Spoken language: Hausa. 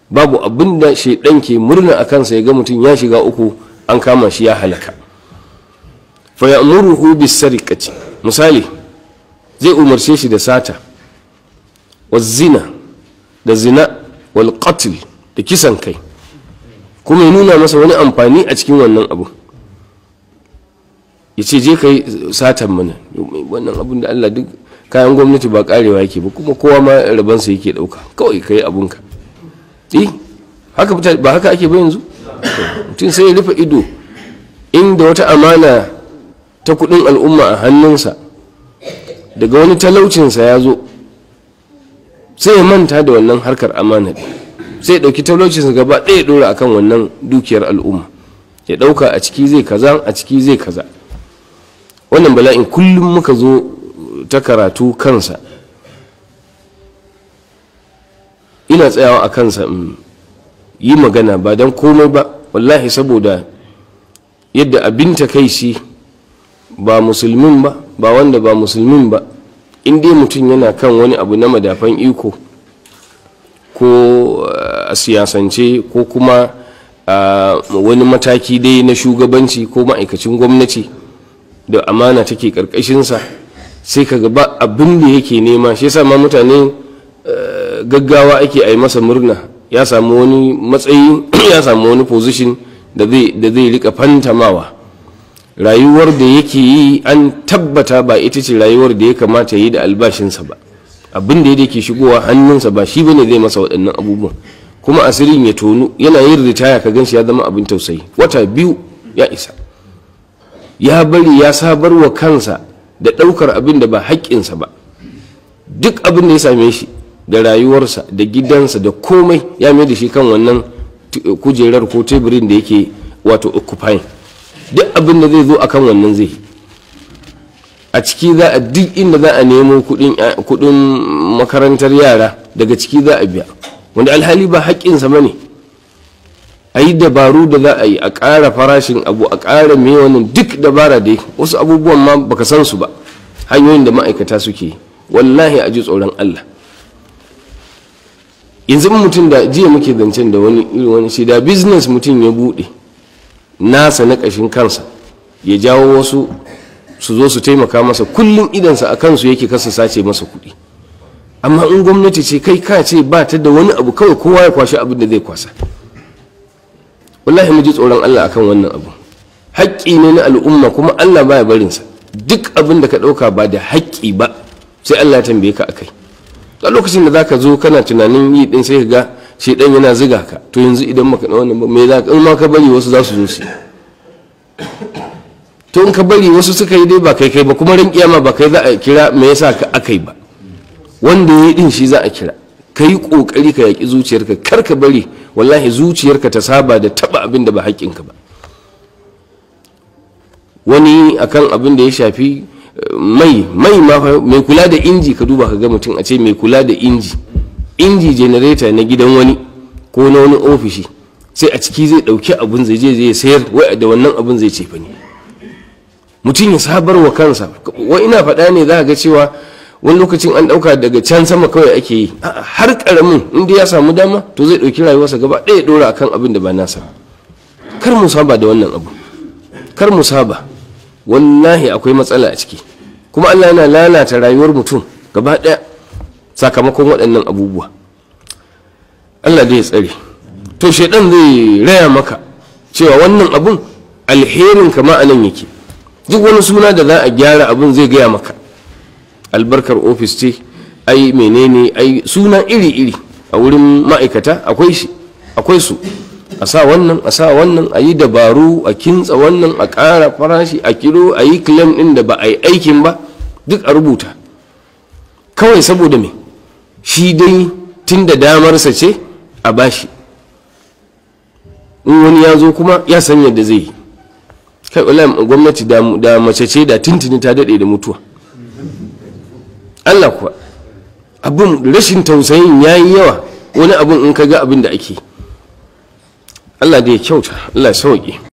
babu abin da shaidan ke murna a kansa ya ga mutum ya shiga uku an kama shi ya halaka fa ya'muruhu bis sariqati misali zai umarce shi da sata wa zina da zina wal qatl da kisan kai kuma ya nuna masa wani amfani a cikin wannan abu ya ce je kai satan mana wannan abun da Allah duk kayan gwamnati ba karewa yake ba kuma kowa ma rabansa yake dauka kawai kai abunka eh haka ba haka ake ba yanzu mutum sai ya rufe ido inda wata amana ta kudin al'umma a hannunsa daga wani talaucinsa ya zo sai ya manta da wannan harkar amana sai ya ɗauki talaucinsa gaba ɗaya ɗora akan wannan dukiyar al'umma ya ɗauka a ciki zai kaza a ciki zai kaza wannan bala'in kullum muka zo ta karatu kansa ina tsayawa a kansa in yi magana ba don komai ba wallahi saboda yadda abin takaici ba musulmin ba ba wanda ba musulmin ba in dai mutum yana kan wani abu na madafan iko ko a siyasance ko kuma a wani mataki dai na shugabanci ko ma'aikacin gwamnati da amana take karkashinsa sai ka gaba abin da yake nema shi yasa ma mutane gaggawa ake a yi masa murna ya samu wani matsayi ya samu wani position da zai rika fantamawa rayuwar da yake yi an tabbata ba ita ce rayuwar da ya kamata yi da albashinsa ba abin da yake shigowa hannunsa ba shi bane zai masa waɗannan abubuwan kuma asirin ya tonu yana yin ritaya ka ganshi ya zama abin tausayi wata biyu ya isa ya bari ya sabar wa kansa da ɗaukar abin da ba haƙƙinsa ba duk abin da ya same shi da rayuwarsa da gidansa da komai ya mai da shi kan wannan kujerar ko teburin da yake wato occupying duk abin da zai zo akan wannan zai a ciki za a duk inda za a nemo kudin makarantar yara daga ciki za a biya wanda alhali ba haƙƙinsa ba ne a yi dabaru da za a yi a ƙara farashin abu a ƙara mai wannan duk dabara dai wasu abubuwan ma baka san su ba hanyoyin da ma'aikata suke wallahi a ji tsoron allah yanzu mutum da jiya muke zancen da wani irin wani shi da business mutum ya buɗe nasa na ƙashin kansa ya jawo wasu su zo su taimaka masa kullum idansa a kansu yake kasa sace masa kuɗi amma in gwamnati ce kai ka ce ba ta da wani abu kawai kowa ya kwashi abin da zai kwasa wallahi mu ji tsoron Allah akan wannan abu haƙƙi ne na al'umma kuma Allah baya barinsa duk abin da ka ɗauka ba da haƙƙi ba sai Allah ya tambaye ka akai a lokacin da zaka zo kana tunanin yi din sai ka ga shedan yana ziga ka to yanzu idan maka na wannan me za ka in ma ka bari wasu za su zo su to in ka bari wasu suka yi dai ba kai kai ba kuma ran kiyama ba kai za a kira me yasa ka akai ba wanda ya yi din shi za a kira ka yi kokari ka yaki zuciyarka kar ka bari wallahi zuciyarka ta saba da taba abin da ba haƙƙinka ba wani akan abin da ya shafi mai mai ma mai kula da inji ka duba ka ga mutum a ce mai kula da inji inji generator na gidan wani ko na wani ofishi sai a ciki zai dauki abun zai je zai sayar wai da wannan abun zai ce ne mutum ya sabar wa kansa wai ina faɗa ne za ga cewa wani lokacin an ɗauka daga can sama kawai ake yi har ƙaramin inda ya samu dama to zai ɗauki rayuwarsa gaba ɗaya ɗora akan abin da ba nasa kar mu saba da wannan abu kar mu saba wallahi akwai matsala a ciki kuma allah yana lalata rayuwar mutum gaba ɗaya sakamakon waɗannan abubuwa allah da ya tsare to shaidan zai raya maka cewa wannan abun alherin kama a nan yake duk wani suna da za a gyara abun zai gaya maka albarkar ofis ce ai menene ai suna iri-iri a wurin ma'aikata akwai shi akwai su a sa wannan a sa wannan a yi dabaru a kintsa wannan a ƙara farashi a kiro a yi claim ɗin da ba a yi aikin ba duk a rubuta kawai saboda me shi dai tun da damarsa ce a bashi in wani ya zo kuma ya san yadda zai yi kai wallahi gwamnati da mace ce da tuntuni ta daɗe da mutuwa Allah kuwa abin rashin tausayin ya yi yawa wani abin in ka ga abin da ake Allah da ya kyauta Allah ya sauƙi